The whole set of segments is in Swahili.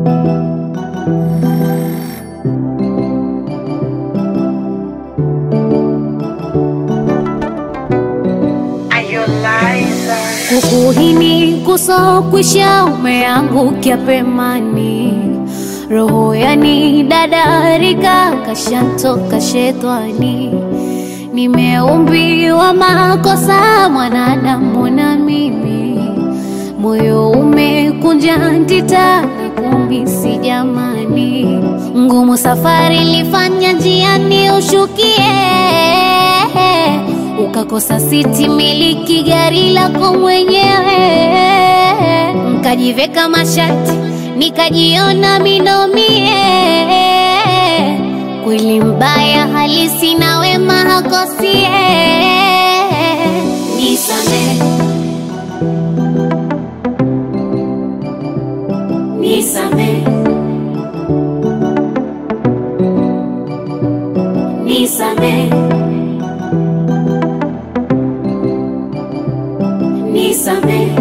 Kukuhini kusokwisha umeangukia pemani, roho yani dadarika kashantoka shetani. Nimeumbiwa makosa mwanadamu na mimi, moyo umekunja ntita na kumisi jamani, ngumu safari lifanya njiani ushukie ukakosa siti miliki gari lako mwenyewe, nkajiveka mashati nikajiona minomie. Kweli mbaya halisi na wema hakosie. Nisame, nisame, nisame. Nisame.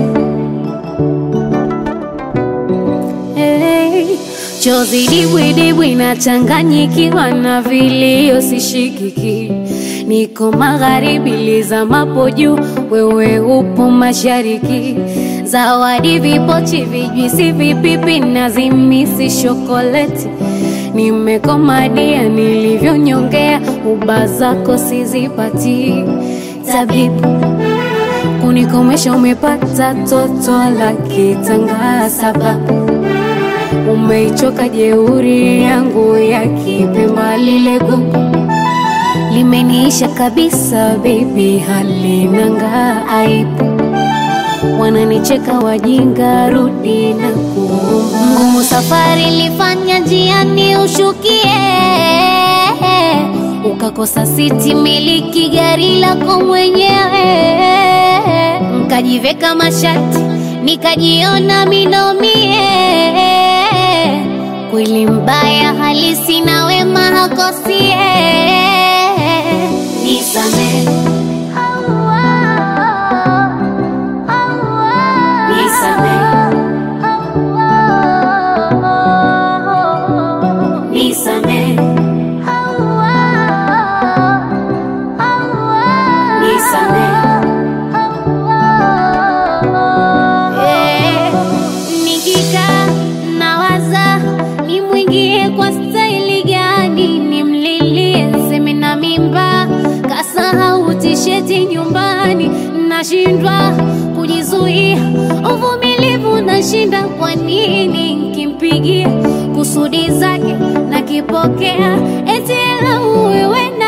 Hey, chozi dibwidibwi nachanganyikiwa na vilio sishikiki, niko magharibi lizamapo juu, wewe upo mashariki. Zawadi vipochi, vijwisi, vipipi na zimisi shokoleti, nimekomadia nilivyonyongea, uba zako sizipati tabibu kunikomesha umepata toto la kitanga, sababu umeichoka jeuri yangu ya kipemba, lile gugu limeniisha kabisa, baby, halinanga aibu, wananicheka wajinga, rudi na kuomba. Ngumu safari lifanya njiani ushukie ukakosa siti miliki gari lako mwenyewe, nkajiveka mashati nikajiona minomie. Kweli mbaya halisi na wema hakosie. Nisame, nisame, nisame. Eh, nikikaa nawaza nimwingie kwa staili gani, nimlilie seme na mimba, kasahau tisheti nyumbani, nashindwa kujizuia, uvumilivu nashinda. Kwa nini nkimpigia kusudi zake nakipokea, eti lauwe